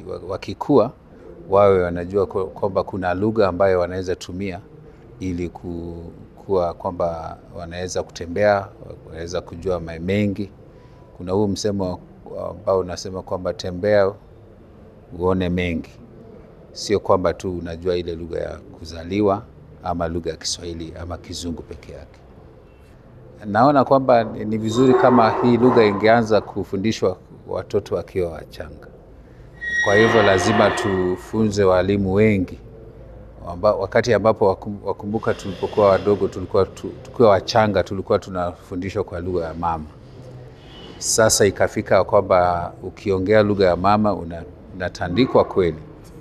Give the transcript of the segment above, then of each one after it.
wakikua wawe wanajua kwamba kuna lugha ambayo wanaweza tumia ili kuwa kwamba wanaweza kutembea, wanaweza kujua mengi. Kuna huu msemo ambao unasema kwamba tembea uone mengi, sio kwamba tu unajua ile lugha ya kuzaliwa ama lugha ya Kiswahili ama Kizungu peke yake. Naona kwamba ni vizuri kama hii lugha ingeanza kufundishwa watoto wakiwa wachanga. Kwa hivyo lazima tufunze walimu wengi Wamba, wakati ambapo wakumbuka, tulipokuwa wadogo, tulikuwa tukiwa wachanga, tulikuwa tunafundishwa kwa lugha ya mama. Sasa ikafika kwamba ukiongea lugha ya mama unatandikwa kweli.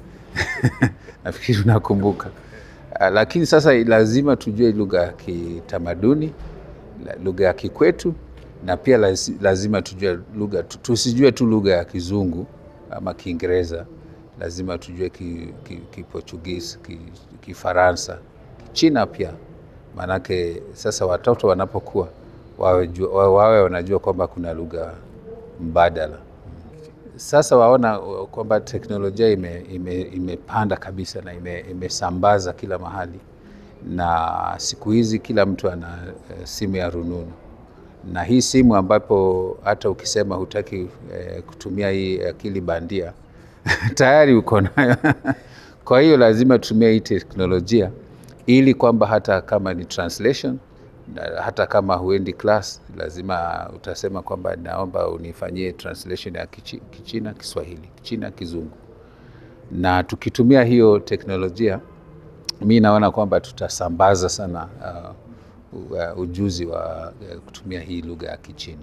Nafikiri unakumbuka. Lakini sasa lazima tujue lugha ya kitamaduni, lugha ya kikwetu, na pia lazima tujue lugha, tusijue tu lugha ya Kizungu ama Kiingereza lazima tujue Kiportugisi, ki, Kifaransa, ki Kichina pia, maanake sasa watoto wanapokuwa wawe, wawe wanajua kwamba kuna lugha mbadala. Sasa waona kwamba teknolojia ime, ime, imepanda kabisa na ime, imesambaza kila mahali, na siku hizi kila mtu ana simu ya rununu, na hii simu ambapo hata ukisema hutaki eh, kutumia hii akili bandia tayari uko nayo. Kwa hiyo lazima tutumie hii teknolojia ili kwamba hata kama ni translation, hata kama huendi class, lazima utasema kwamba naomba unifanyie translation ya Kichi, Kichina Kiswahili, Kichina Kizungu. Na tukitumia hiyo teknolojia, mi naona kwamba tutasambaza sana uh, ujuzi wa uh, kutumia hii lugha ya Kichina.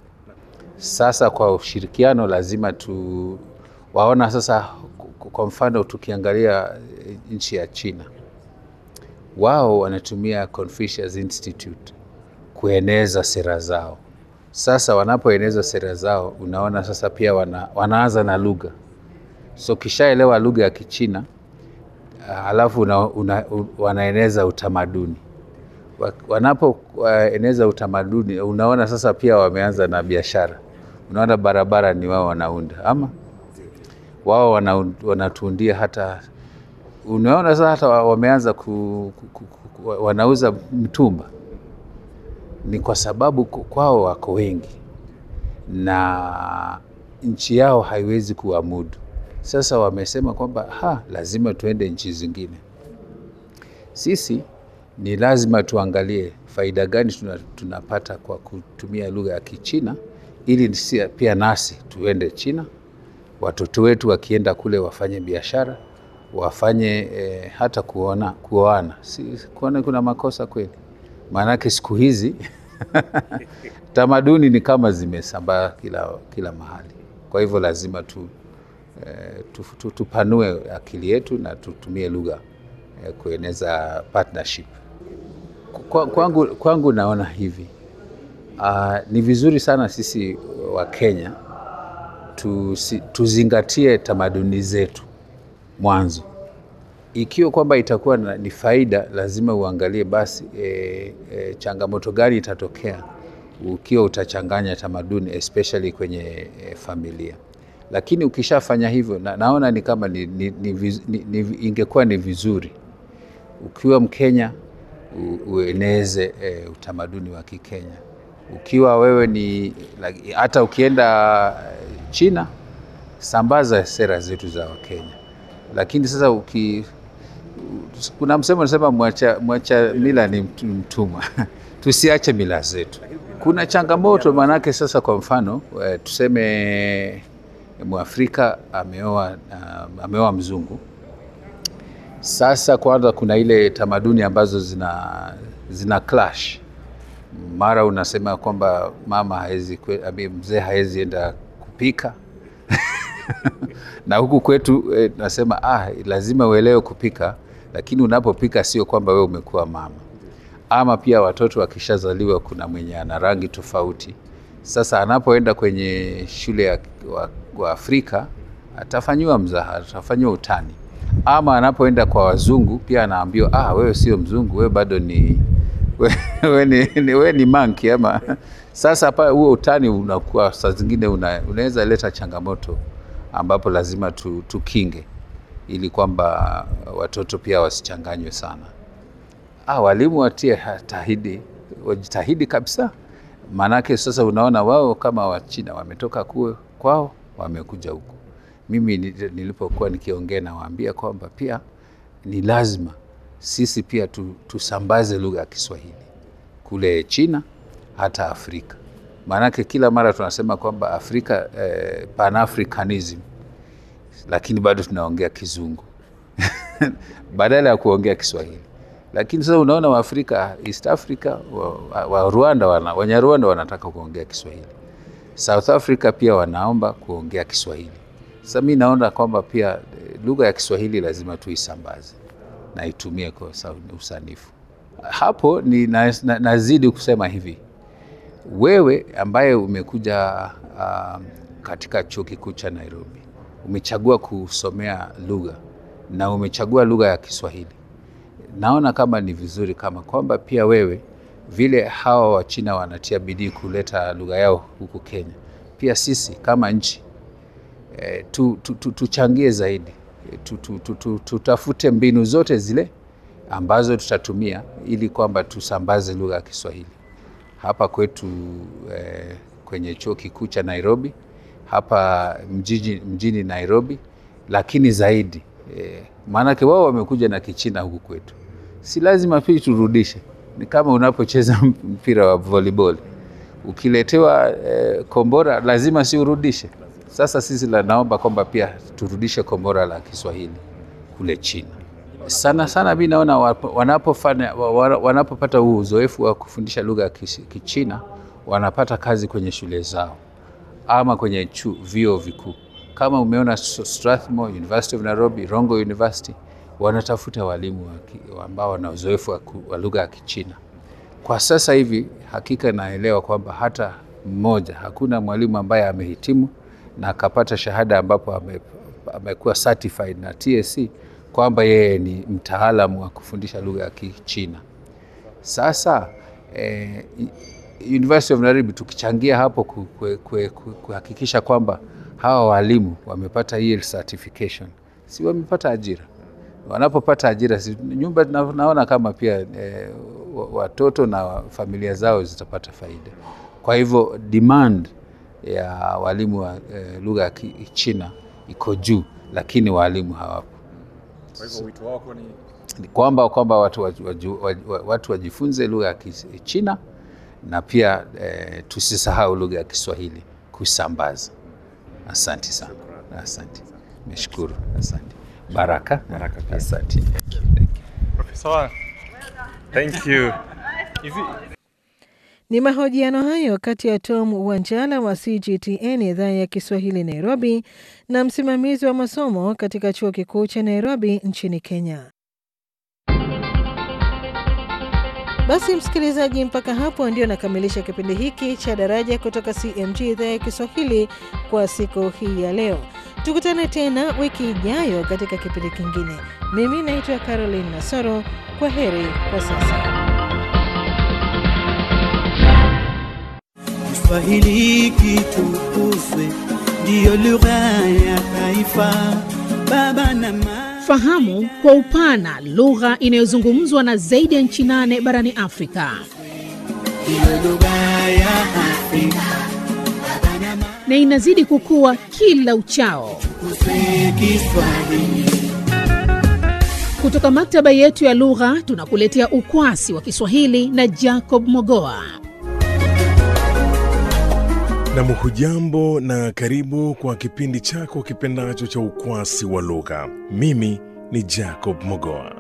Sasa kwa ushirikiano lazima tu waona sasa, kwa mfano tukiangalia nchi ya China, wao wanatumia Confucius Institute kueneza sera zao. Sasa wanapoeneza sera zao, unaona sasa pia wana, wanaanza na lugha. So kishaelewa lugha ya Kichina halafu una, una, wanaeneza utamaduni. Wanapoeneza utamaduni, unaona sasa pia wameanza na biashara. Unaona barabara ni wao wanaunda ama wao wanatuundia hata, unaona sasa hata wameanza ku, ku, ku, wanauza mtumba. Ni kwa sababu kwao wako wengi na nchi yao haiwezi kuamudu. Sasa wamesema kwamba ha, lazima tuende nchi zingine. Sisi ni lazima tuangalie faida gani tunapata kwa kutumia lugha ya Kichina ili pia nasi tuende China watoto wetu wakienda kule wafanye biashara, wafanye eh, hata kuona kuoana. Si kuona kuna makosa kweli? Maanake siku hizi tamaduni ni kama zimesambaa kila, kila mahali. Kwa hivyo lazima tu, eh, tu, tu, tupanue akili yetu na tutumie lugha eh, kueneza partnership. Kwa, kwangu, kwangu naona hivi uh, ni vizuri sana sisi wa Kenya Tusi, tuzingatie tamaduni zetu mwanzo. Ikiwa kwamba itakuwa ni faida, lazima uangalie basi e, e, changamoto gani itatokea ukiwa utachanganya tamaduni especially kwenye e, familia. Lakini ukishafanya hivyo na, naona ni kama ni, ni, ni, ni, ni, ingekuwa ni vizuri ukiwa Mkenya u, ueneze e, utamaduni wa Kikenya. Ukiwa wewe ni hata ukienda China sambaza sera zetu za Wakenya. Lakini sasa uki, kuna msemo unasema mwacha, mwacha mila ni mtumwa tusiache mila zetu. Kuna changamoto maanake, sasa kwa mfano tuseme Mwafrika ameoa uh, ameoa mzungu. Sasa kwanza kuna ile tamaduni ambazo zina, zina clash. Mara unasema kwamba mama haezi, mzee haezi enda kupika na huku kwetu eh, nasema ah, lazima uelewe kupika, lakini unapopika sio kwamba wewe umekuwa mama. Ama pia watoto wakishazaliwa, kuna mwenye ana rangi tofauti. Sasa anapoenda kwenye shule ya wa, wa Afrika atafanyiwa mzaha, atafanyiwa utani. Ama anapoenda kwa wazungu pia anaambiwa ah, wewe sio mzungu, wewe bado ni wewe ni, ni, we ni monkey ama sasa pa huo utani unakuwa saa zingine una, unaweza leta changamoto ambapo lazima tu, tukinge ili kwamba watoto pia wasichanganywe sana. Ah, walimu watie tahidi, wajitahidi kabisa, maanake sasa unaona wao kama Wachina wametoka kuwe kwao wamekuja huku. Mimi nilipokuwa nikiongea nawaambia kwamba pia ni lazima sisi pia tu, tusambaze lugha ya Kiswahili kule China hata Afrika, maanake kila mara tunasema kwamba Afrika eh, Pan-Africanism, lakini bado tunaongea Kizungu badala ya kuongea Kiswahili. Lakini sasa unaona Waafrika East Africa wa, wa Rwanda wana, Wanyarwanda wanataka kuongea Kiswahili. South Africa pia wanaomba kuongea Kiswahili. Sasa mi naona kwamba pia lugha ya Kiswahili lazima tuisambaze na itumie kwa usanifu. Hapo ni na, na, nazidi kusema hivi, wewe ambaye umekuja uh, katika chuo kikuu cha Nairobi umechagua kusomea lugha na umechagua lugha ya Kiswahili, naona kama ni vizuri kama kwamba pia wewe vile hawa Wachina wanatia bidii kuleta lugha yao huku Kenya, pia sisi kama nchi e, tu, tu, tu, tuchangie zaidi tu, tu, tu, tu, tutafute mbinu zote zile ambazo tutatumia ili kwamba tusambaze lugha ya Kiswahili hapa kwetu e, kwenye chuo kikuu cha Nairobi hapa mjini, mjini Nairobi, lakini zaidi e, maanake wao wamekuja na Kichina huku kwetu, si lazima pia turudishe ni kama unapocheza mpira wa volleyball ukiletewa eh, kombora lazima si urudishe. Sasa sisi la naomba kwamba pia turudishe kombora la Kiswahili kule China. Sana sana mi naona wanapofanya wanapopata huu uzoefu wa kufundisha lugha ya Kichina wanapata kazi kwenye shule zao ama kwenye vyuo vikuu. Kama umeona Strathmore University of Nairobi, Rongo University wanatafuta walimu ambao wana uzoefu wa lugha ya Kichina. Kwa sasa hivi hakika naelewa kwamba hata mmoja, hakuna mwalimu ambaye amehitimu na akapata shahada ambapo ame, amekuwa certified na TSC kwamba yeye ni mtaalamu wa kufundisha lugha ya Kichina. Sasa eh, University of Nairobi tukichangia hapo kuhakikisha kwamba hawa walimu wamepata hiyo certification, si wamepata ajira wanapopata ajira nyumba naona kama pia e, watoto na familia zao zitapata faida. Kwa hivyo demand ya walimu wa e, lugha ya Kichina iko juu, lakini walimu hawapo. Kwa hivyo wito wako ni Ni kwamba kwamba watu, waju, waju, watu wajifunze lugha ya Kichina na pia e, tusisahau lugha ya Kiswahili kusambaza. Asante sana, asante, meshukuru, asante. Baraka. Baraka pia. Asante. Profesa. Thank you. Hivi Ni mahojiano hayo kati ya Tom Wanjala wa CGTN idhaa ya Kiswahili Nairobi na msimamizi wa masomo katika chuo kikuu cha Nairobi nchini Kenya. Basi msikilizaji, mpaka hapo ndio nakamilisha kipindi hiki cha Daraja kutoka CMG idhaa ya Kiswahili kwa siku hii ya leo. Tukutane tena wiki ijayo katika kipindi kingine. Mimi naitwa Caroline Nasoro. Kwa heri kwa sasa. Kiswahili kitukuzwe, ndiyo lugha ya taifa. Baba na mama, Fahamu kwa upana lugha inayozungumzwa na zaidi ya nchi nane barani Afrika ndiyo lugha ya Afrika. Baba na mama, na inazidi kukua kila uchao. tukuzwe Kiswahili. Kutoka maktaba yetu ya lugha tunakuletea ukwasi wa Kiswahili na Jacob Mogoa. Nam, hujambo na karibu kwa kipindi chako kipendacho cha ukwasi wa lugha. Mimi ni Jacob Mogoa.